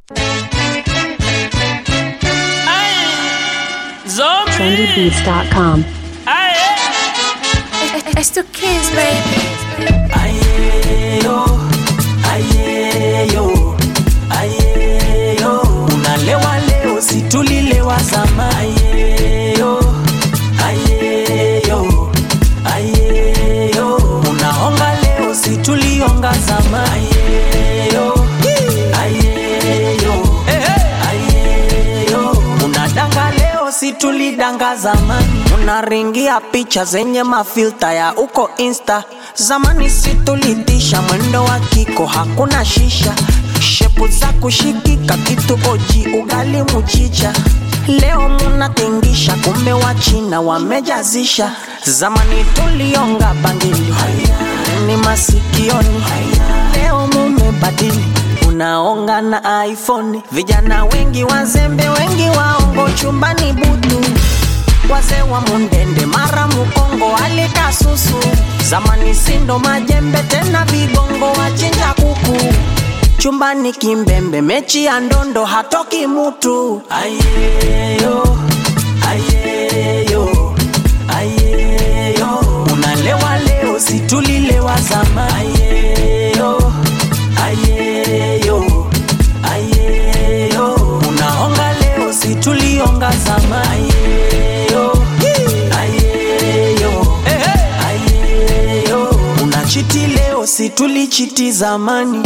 Zombie. trendybeats.com. It's two kids, baby. Ayeyo, ayeyo, ayeyo. Unalewa leo, si tulilewa zamani. Ayeyo, ayeyo, ayeyo. Unaonga leo, si tulionga zamani. Ayeyo, ayeyo, ayeyo. Unadanga leo, si tulidanga zamani. Unaringia picha zenye mafilta ya uko insta zamani situlitisha mwendo wa kiko hakuna shisha shepu za kushikika kitu oji ugali muchicha leo munatingisha kumbe wa china wamejazisha zamani tulionga bangili ni masikioni leo mumebadili unaonga na iphone vijana wengi wazembe wengi waongo chumbani butu wazee wa mundende mara mukongo alikasusu zamani sindo majembe tena vigongo wachinja kuku chumbani kimbembe mechi ya ndondo hatoki mutu ayeyo ayeyo ayeyo unalewa leo situlilewa zama ayeyo ayeyo ayeyo unaonga leo situlionga zama ayeyo ayeyo ayeyo unachiti leo situlichiti zamani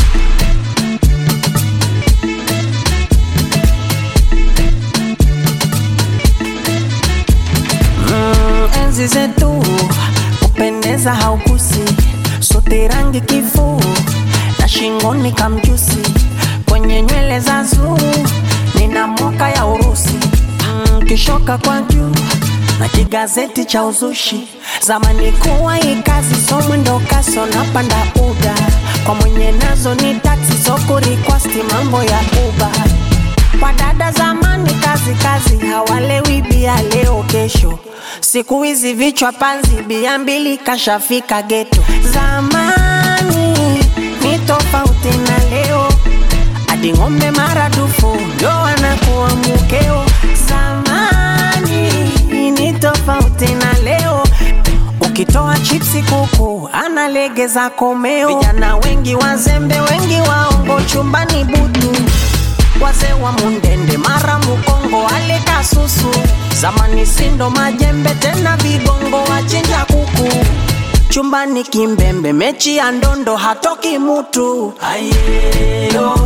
Mm, enzi zetu kupendeza haukusi sote rangi kifuu na shingoni kamjusi kwenye nywele za zuu nina moka ya urusi mm, kishoka kwa juu na kigazeti cha uzushi zamani kuwa ikazi so mwendo kaso napanda uda kwa mwenye nazo ni taksi so kurikwasti mambo ya uba kwa dada zamani kazi kazi hawalewi bia leo kesho siku hizi vichwa panzi bia mbili kashafika geto zamani ni tofauti na leo hadi ng'ombe maradufu ndo anakuwa mukeo zamani ni tofauti na leo ukitoa chipsi kuku analegeza komeo vijana wengi wazembe wengi waongo chumbani butu wazee wa mundende mara mukongo aleka susu zamani sindo majembe tena vigongo wachinja kuku chumbani kimbembe mechi ya ndondo hatoki mutu ayeyo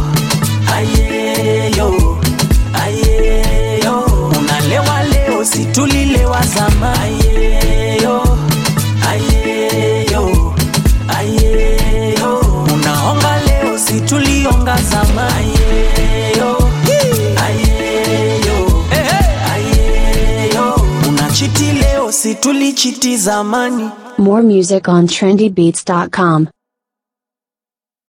ayeyo ayeyo unalewa leo situlilewa zama ayeyo ayeyo ayeyo unaonga leo situlionga zama ayeyo ayeyo ayeyo unachiti leo situlichiti zamani More music on trendybeats.com.